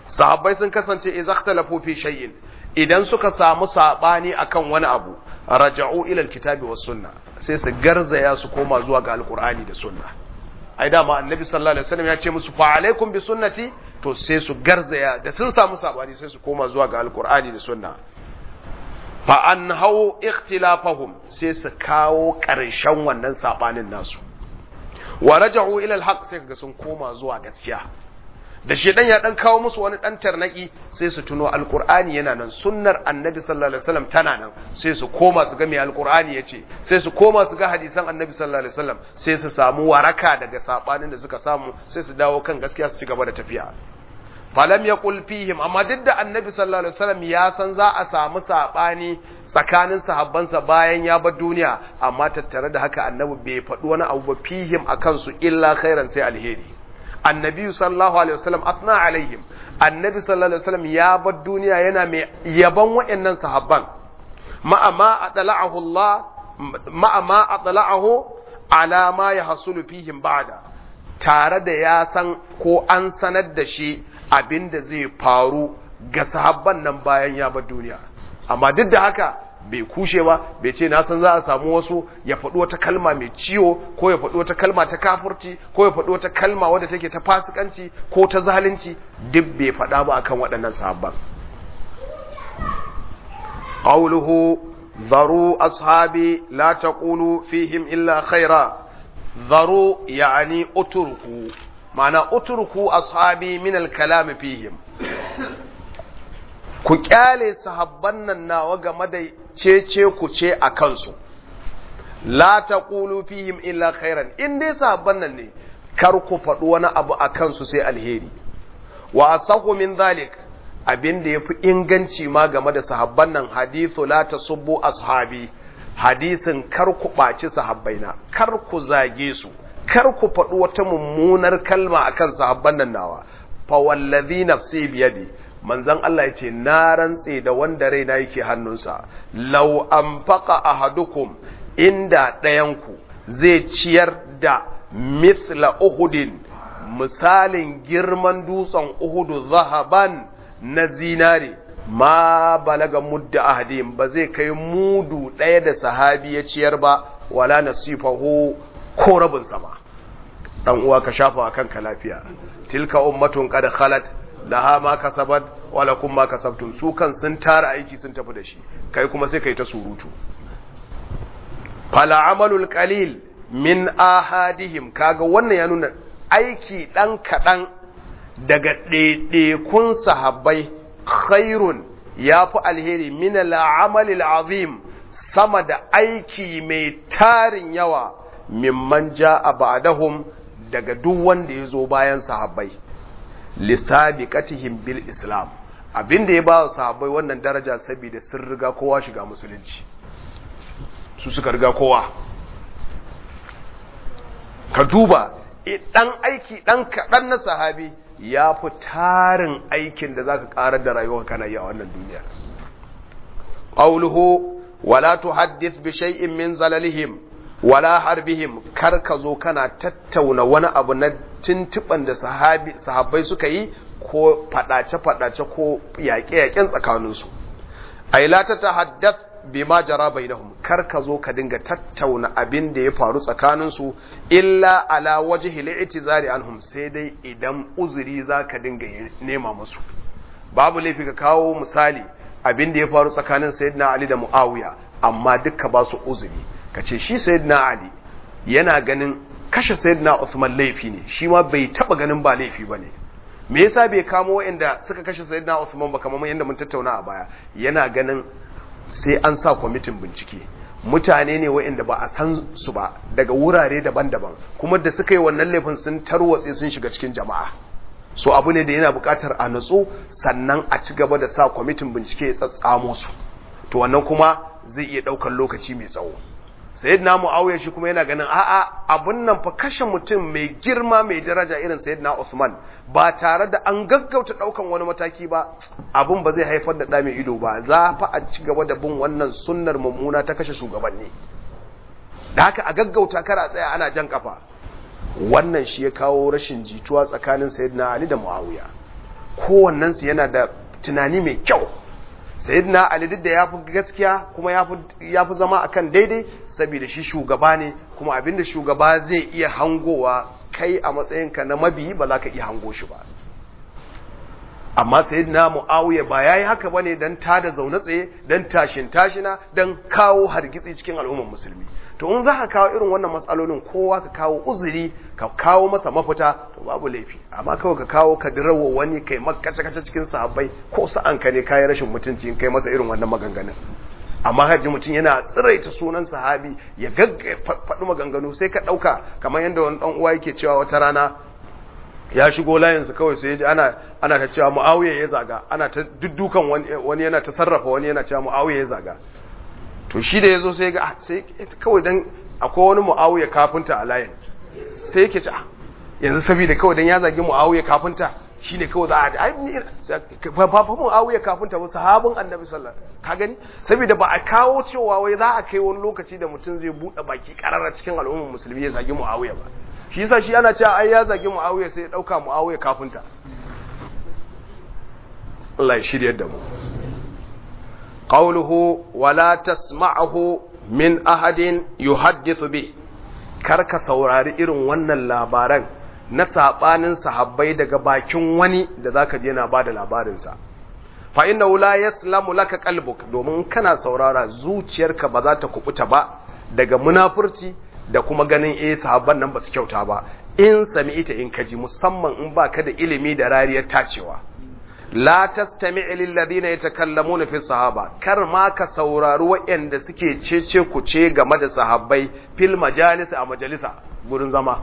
A: sahabbai sun kasance idza ikhtalafu fi shay'in idan suka samu sabani akan wani abu raja'u ila alkitabi was sunna sai su garzaya su koma zuwa ga alqur'ani da sunna ai dama annabi sallallahu alaihi wasallam ya ce musu fa alaikum bi sunnati to sai su garzaya da sun samu sabani sai su koma zuwa ga alqur'ani da sunna fa an hau ikhtilafahum sai su kawo ƙarshen wannan sabanin nasu wa raja'u ila alhaq sai kaga sun koma zuwa gaskiya da shedan ya dan kawo musu wani dan tarnaki sai su tuno alqur'ani yana nan sunnar annabi sallallahu alaihi wasallam tana nan sai su koma su ga me alqur'ani yace sai su koma su ga hadisan annabi sallallahu alaihi wasallam sai su samu waraka daga sabanin da suka samu sai su dawo kan gaskiya su ci gaba da tafiya falam yaqul fihim amma duk da annabi sallallahu alaihi wasallam ya san za a samu sabani tsakanin sahabbansa bayan ya bar duniya amma tattare da haka annabi bai faɗi wani abu ba fihim akan su illa khairan sai alheri annabi sallallahu alaihi wasallam athna alaihim annabi sallallahu alaihi wasallam ya bar duniya yana mai yaban wayannan sahabban ma'a ma adla'ahu Allah ma'a ma adla'ahu ala ma yahsulu fihim ba'da tare da ya san ko an sanar da shi abinda zai faru ga sahabban nan bayan ya bar duniya amma duk da haka bai kushe ba bai ce na san za a samu wasu ya faɗi wata kalma mai ciwo ko ya faɗi wata kalma ta kafurci ko ya faɗi wata kalma wadda take ta fasikanci ko ta zalunci duk bai faɗa ba akan waɗannan sahabban qawluhu dharu ashabi la taqulu fihim illa khaira dharu yani utruku ma'ana utruku ashabi min al-kalam fihim ku kyale sahabban nan nawa game da cece ku ce a kansu la taqulu fihim illa khairan in dai sahabban nan ne kar ku faɗi wani abu a kansu sai alheri wa asahu min zalik abin da yafi inganci ma game da sahabban nan hadithu la tasubbu ashabi hadisin kar ku ɓaci sahabbaina kar ku zage su kar ku faɗi wata mummunar kalma akan sahabban nan nawa fa wallazi nafsi biyadi manzon Allah ya ce na rantse da wanda raina yake hannunsa law anfaqa ahadukum inda ɗayanku zai ciyar da mithla uhudin misalin girman dutsen uhudu zahaban na zinare ma balaga mudda ahadin ba zai kai mudu ɗaya da sahabi ya ciyar ba wala nasifahu ko rabin sama dan uwa ka shafa kanka lafiya tilka ummatun qad khalat laha ma kasabat wa lakum ma kasabtum su kan sun tara aiki sun tafi da shi kai kuma sai kai ta surutu fala amalul qalil min ahadihim kaga wannan ya nuna aiki dan kadan daga ɗaiɗaikun sahabbai khairun yafi alheri min al'amalil azim sama da aiki mai tarin yawa mimman ja'a ba'dahum daga duk wanda ya zo bayan sahabbai lisabiqatihim bil islam abinda ya ba sahabbai wannan daraja saboda sun riga kowa shiga musulunci su suka riga kowa ka duba dan aiki dan kaɗan na sahabi ya fi tarin aikin da zaka ƙarar da rayuwa kana yi a wannan duniya qawluhu wala tuhaddith bi shay'in min zalalihim wala harbihim kar ka zo kana tattauna wani abu na tuntuban da sahabi sahabbai suka yi ko fadace fadace ko yaƙe yaƙen tsakaninsu ai la ta tahaddath bima jara bainahum kar ka zo ka dinga tattauna abin da ya faru tsakaninsu illa ala wajhi al-i'tizari anhum sai dai idan uzuri zaka dinga nema musu babu laifi ka kawo misali abin da ya faru tsakanin sayyidina ali da muawiya amma dukka ba su uzuri ka ce shi sayyidina ali yana ganin kashe sayyidina Uthman laifi ne shi ma bai taba ganin ba laifi bane me yasa bai kamo waɗanda suka kashe sayyidina Uthman ba kamar yadda mun tattauna a baya yana ganin sai an sa kwamitin bincike mutane ne waɗanda ba a san su ba daga wurare daban-daban kuma da suka yi wannan laifin sun tarwatse sun shiga cikin jama'a so abu ne da yana buƙatar a nutsu sannan a ci gaba da sa kwamitin bincike ya tsatsamo su to wannan kuma zai iya ɗaukar lokaci mai tsawo sayyidina muawiya shi kuma yana ganin a'a abun nan fa kashe mutum mai girma mai daraja irin sayyidina Usman ba tare da an gaggauta daukan wani mataki ba abun ba zai haifar da da mai ido ba za fa a ci gaba da bin wannan sunnar mummuna ta kashe shugabanni da haka a gaggauta kar a tsaya ana jan kafa wannan shi ya kawo rashin jituwa tsakanin sayyidina Ali da Muawiya kowannensu yana da tunani mai kyau sayyidina ali duk da ya fi gaskiya kuma ya fi zama akan daidai saboda shi shugaba ne kuma abinda shugaba zai iya hangowa kai a matsayinka na mabiyi ba za ka iya hango shi ba amma sayyidina muawiya ba yayi haka bane dan tada zaune tsaye dan tashin tashina dan kawo hargitsi cikin al'ummar musulmi to in za ka kawo irin wannan matsalolin kowa ka kawo uzuri ka kawo masa mafita to babu laifi amma kawai ka kawo ka dirawa wani kai makace kace cikin sahabbai ko sa'an ka ne kai rashin mutunci in kai masa irin wannan maganganun amma haji mutum yana tsiraita sunan sahabi ya gagga faɗi maganganu sai ka ɗauka kamar yadda wani ɗan uwa yake cewa wata rana ya shigo layinsa kawai sai ya ji ana ana ta cewa muawiya ya zaga ana ta duddukan wani yana ta sarrafa wani yana cewa muawiya ya zaga to shi da yazo sai ga sai kawai dan akwai wani muawiya kafinta a layin sai yake ce yanzu saboda kawai dan ya zagi muawiya kafinta shine kawai za a ai ni fa fa muawiya kafinta ba sahabin annabi sallallahu ka gani saboda ba a kawo cewa wai za a kai wani lokaci da mutum zai bude baki karara cikin al'ummar musulmi ya zagi muawiya ba shi yasa shi ana cewa ai ya zagi Muawiya sai ya dauka Muawiya kafinta Allah ya shirye da mu qawluhu wala tasma'ahu min ahadin yuhaddithu bi karka saurari irin wannan labaran na sabanin sahabbai daga bakin wani da zaka je na bada labarin sa fa inna la yaslamu laka qalbuk domin kana saurara zuciyarka ba za ta kubuta ba daga munafurci da kuma ganin eh sahabban nan ba su kyauta ba in sami ita in kaji musamman in ba ka da ilimi da rariyar tacewa la tastami' lil ladina yatakallamuna fi sahaba kar ma ka saurari waɗanda suke cece ku ce game da sahabbai fil majalis a majalisa gurin zama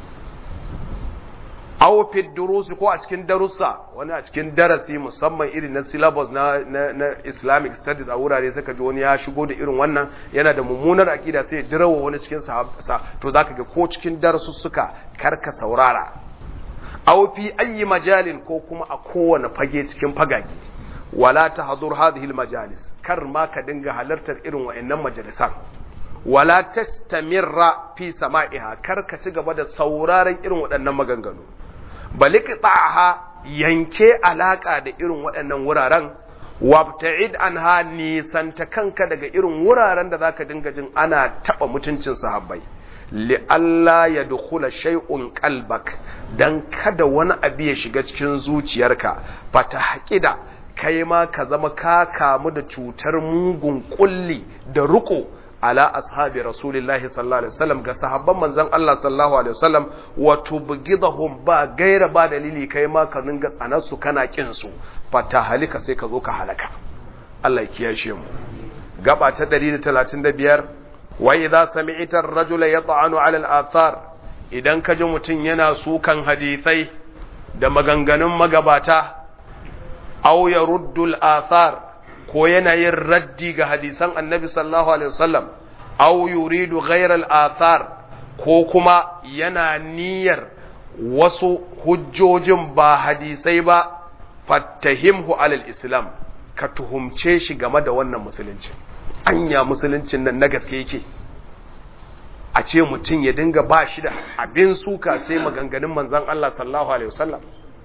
A: aw fi durusi ko a cikin darussa wani a cikin darasi musamman irin na syllabus na, na, na Islamic studies a wurare suka ji wani ya shigo da irin wannan yana da mummunar akida sai ya dirawa wani cikin sa to zaka ga ko cikin darasussuka karka saurara aw fi ayi majalin ko kuma a kowane fage cikin fagage wala tahdur hadhihi almajalis kar ma ka dinga halartar irin wayannan majalisan wala tastamirra fi sama'iha kar ka ci gaba da sauraron irin waɗannan maganganu baliktaha yanke alaka da irin waɗannan wuraren wabta'id anha nisanta kanka daga irin wuraren da zaka dinga jin ana taba mutuncin sahabbai li alla yadkhula shay'un qalbak dan kada wani abu ya shiga cikin zuciyarka fatahqida kai ma ka zama ka kamu da cutar mugun kulli da ruko ala ashabi rasulillahi sallallahu alaihi wasallam ga sahabban manzon Allah sallallahu alaihi wasallam wa tubghidahum ba gaira ba dalili kai ma ka dinga tsanar su kana kin su fata halika sai ka zo ka halaka Allah ya kiyashe mu gaba ta 135 wa idza sami'ta ar-rajula yat'anu 'ala al-athar idan ka ji mutun yana sukan hadisai da maganganun magabata aw yaruddu al-athar ko yana yin raddi ga hadisan annabi sallallahu alaihi wasallam aw yuridu ghayra al-athar ko kuma yana niyyar wasu hujjojin ba hadisai ba fattahimhu alal islam ka tuhumce shi game da wannan musulunci anya musuluncin nan na gaske yake a ce mutum ya dinga ba shi da abin suka sai maganganun manzon Allah sallallahu alaihi wasallam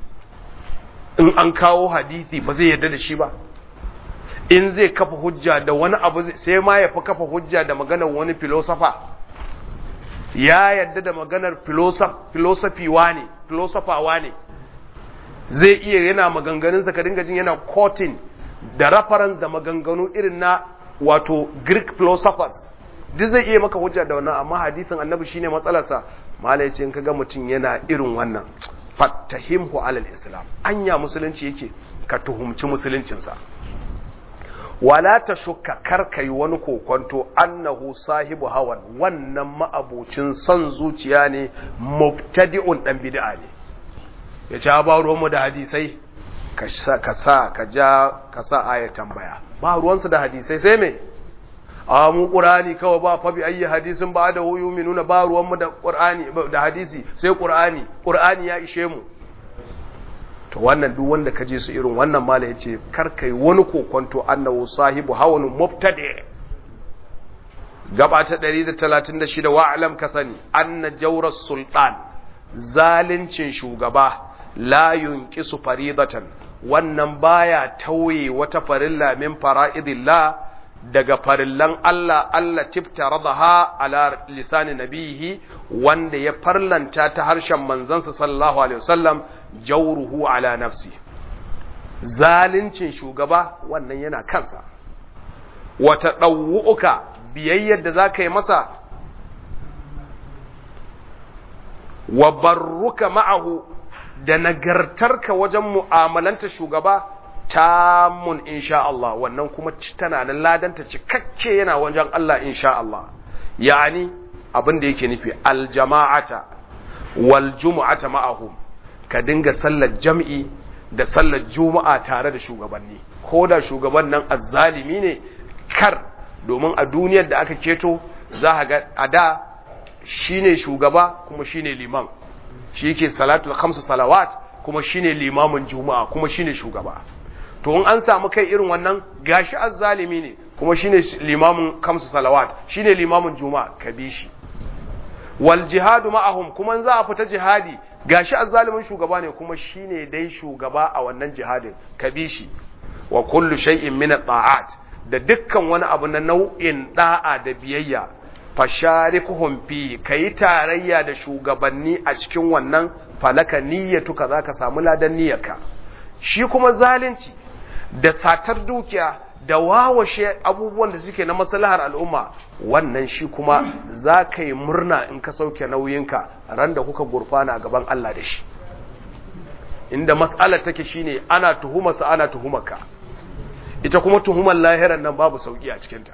A: in an kawo hadisi ba zai yarda da shi ba in zai kafa hujja da wani abu sai ma ya fi kafa hujja da maganar wani filosofa ya yadda da maganar filosofi wane filosofa wane zai iya yana maganganunsa ka dinga jin yana kotin da reference da maganganu irin na wato greek philosophers duk zai iya maka hujja da wannan amma hadisin annabi shine matsalarsa malai ce in kaga mutum yana irin wannan fattahimhu alal islam anya musulunci yake ka tuhumci musuluncinsa wala ta shukka karkai wani kokonto annahu sahibu hawan wannan ma'abucin son zuciya ne mubtadi'un dan bid'a ne ya ci ba ruwanmu da hadisai ka sa ka sa ka ja ka sa aya tambaya ba ruwansu da hadisai sai me a mu qur'ani kawai ba fa bi ayi hadisin ba da huyu minuna ba ruwanmu da qur'ani da hadisi sai qur'ani qur'ani ya ishe mu to wannan duk wanda ka je su irin wannan mala ya ce karkai wani kokonto annahu sahibu hawan mubtadi gaba ta 136 wa alam ka sani anna jawras sultan zalincin shugaba la yunqisu faridatan wannan baya tauye wata farilla min fara'idillah daga farillan Allah Allah tiftaradaha ala lisani nabihi wanda ya farlanta ta harshen manzansa sallallahu alaihi wasallam jawruhu ala nafsi zalincin shugaba wannan yana kansa wata ɗau'uka biyayyar da za ka yi masa wa barruka ma'ahu da nagartarka wajen mu'amalanta shugaba tamun insha Allah wannan kuma tana nan ladanta cikakke yana wajen Allah insha Allah yani abin da yake nufi aljama'ata wal jumu'ata ma'ahum ka dinga sallar jam'i da sallar juma'a tare da shugabanni ko da shugaban nan azzalimi ne kar domin a duniyar da aka keto za a ga a da shine shugaba kuma shine liman shi yake salatul khamsu salawat kuma shine limamin juma'a kuma shine shugaba to in an samu kai irin wannan gashi azzalimi ne kuma shine limamin khamsu salawat shine limamin juma'a ka bi shi wal jihadu ma'ahum kuma za a fita jihadi gashi azzalimin shugaba ne kuma shine dai shugaba a wannan jihadin ka bi shi wa kullu shay'in min at da dukkan wani abu na nau'in da'a da biyayya fasharikuhum fi kai tarayya da shugabanni a cikin wannan falaka niyyatuka zaka samu ladan niyyarka shi kuma zalunci da satar dukiya da wawashe abubuwan da suke na maslahar al'umma wannan shi kuma za ka yi murna in ka sauke nauyinka ran da kuka gurfana a gaban Allah da shi inda mas'alar take shine ana tuhumarsa ana tuhumarka ita kuma tuhumar lahiran nan babu sauki a cikinta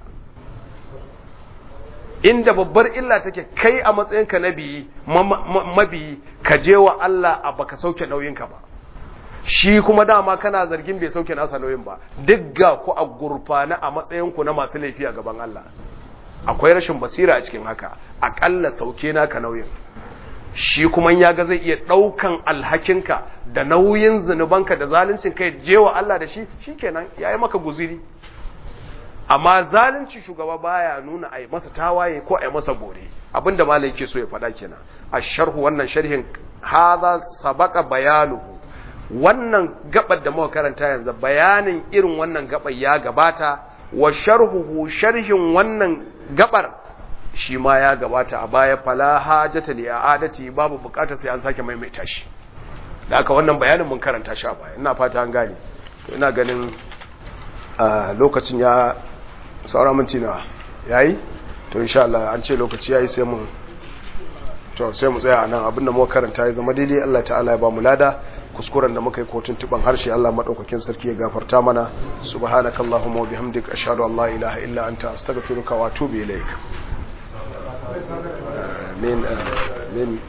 A: inda babbar illa take kai a matsayinka na biyi mabiyi ka je wa Allah a baka sauke nauyinka ba shi kuma dama kana zargin bai sauke nasa nauyin ba duk ga ku a gurfana a matsayinku na masu laifi a gaban Allah akwai rashin basira a cikin haka aƙalla sauke naka nauyin shi kuma ya ga zai iya ɗaukan alhakinka da nauyin zunubanka da zaluncin kai je wa Allah da shi shikenan ya yi maka guziri amma zalunci shugaba baya nuna a yi masa tawaye ko a yi masa bore abinda malai ke so ya faɗa kenan a sharhu wannan sharhin haza sabaka bayanuhu wannan gabar da muka karanta yanzu bayanin irin wannan gabar ya gabata wa sharhuhu sharhin wannan gabar shi ma ya gabata a baya fala hajata li adati babu bukatar sai an sake maimaita shi da aka wannan bayanin mun karanta shi a baya ina fata an gane to ina ganin lokacin ya saura minti nawa yayi to insha Allah an ce lokaci yayi sai mu to sai mu tsaya anan abinda muka karanta ya zama daidai Allah ta'ala ya ba mu lada kuskuren da muka yi kotun tuban harshe Allah madaukakin sarki ya gafarta mana subhanakallahumma wa bihamdika ashhadu an la ilaha illa anta astaghfiruka wa atubu ilaik amin amin